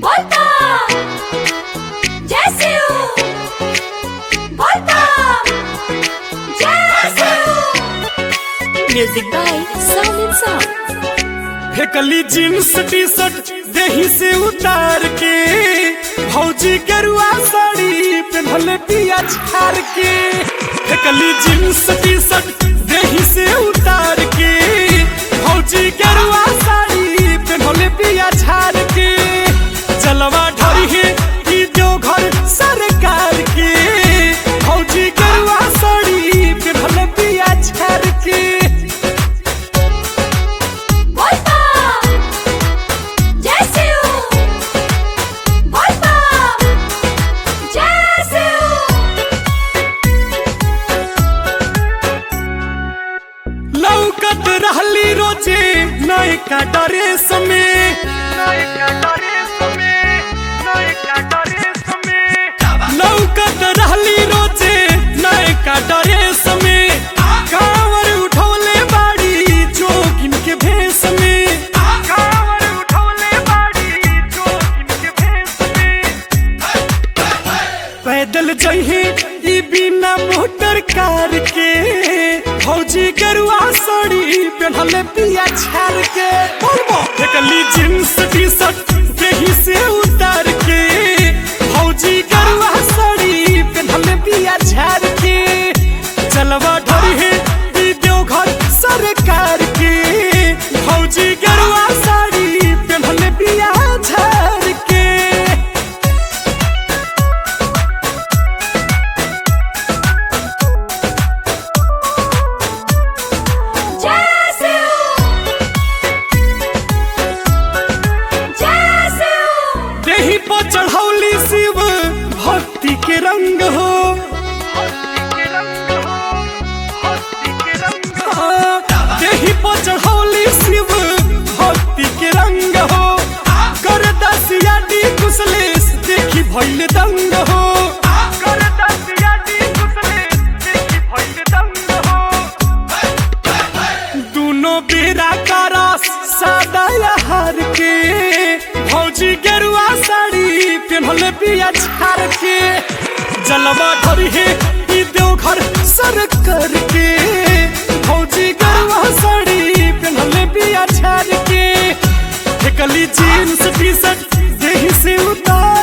बोलता जैसे हूँ बोलता जैसे हूँ म्यूजिक बाय साउंड साउंड फेकली जींस टी शर्ट देही से उतार के भौजी गरुआ साड़ी पेन्हले पिया छार के फेकली जींस टी शर्ट देही से उतार के भौजी गरुआ साड़ी पेन्हले पिया छार के जलवा ढरी है ई जो घर सरकार के भौजी गरुआ साड़ी पेन्हले पिया छार के बोलता जैसे हूँ बोलता जैसे हूँ लौकत रहली रोजे नयका ड्रेस में नयका ड्रेस में नयका ड्रेस में लौकत रहली रोजे नयका ड्रेस में कांवर उठौले बाड़ी जोगिन के भेष में कांवर उठौले बाड़ी जोगिन के भेष में पैदल जहे ई बिना मोटर कार के भौजी गरुआ साड़ी पेन्हले पिया छार के फेकली जींस टी शर्ट देही से उतार के भौजी गरुआ साड़ी पेन्हले पिया छार के जलवा ढरी है ई देवघर सरकार के भौजी गरुआ साड़ी पेन्हले पिया छार के जैसे हूँ जैसे हूँ देही पर चढ़ौली शिव भक्ति के रंग हो हाँ, देही पर चढ़ौली शिव भक्ति के रंग हो कर दसिया डी कुशलेश देखी भैल दंग हो कर दसिया डी कुशलेश देखी भैल दंग हो दोनों बेरा का रस सादा हार के भौजी गेरुआ साड़ी पेन्हले पिया छार के जलवा धरी है ई देवघर सर कर के भौजी गेरुआ साड़ी पेन्हले पिया छार के फेकली जीन्स टी शर्ट देही से उतार